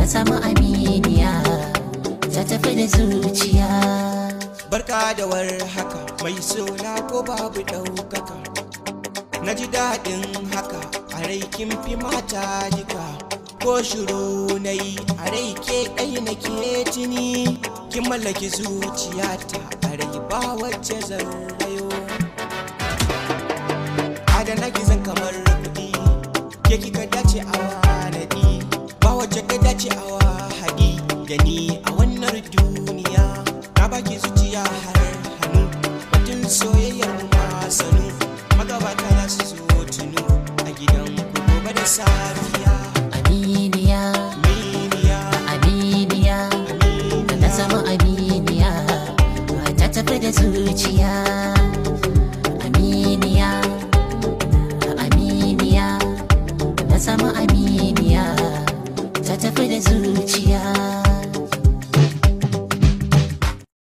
samu aminiya ta tafi da zuciya barka da war haka mai sona ko babu ɗaukaka na ji daɗin haka a rai kin fi mata duka ko shiru na yi a rai ke ɗai na ke tuni kin mallaki zuciyata a rai ba wacce zan rayo adana gizon kamar kuɗi ke kika dace a wanadi ba wacce ka dace a wahadi da ni a wannan duniya na baki zuciya har hannu batun soyayyar mu ma sanu magabata za su zo tunu a gidan ku gobe da safiya aminiya miniya aminiya ta samu aminiya ta tafi da zuciya aminiya aminiya ta samu aminiya ta tafi da zuciya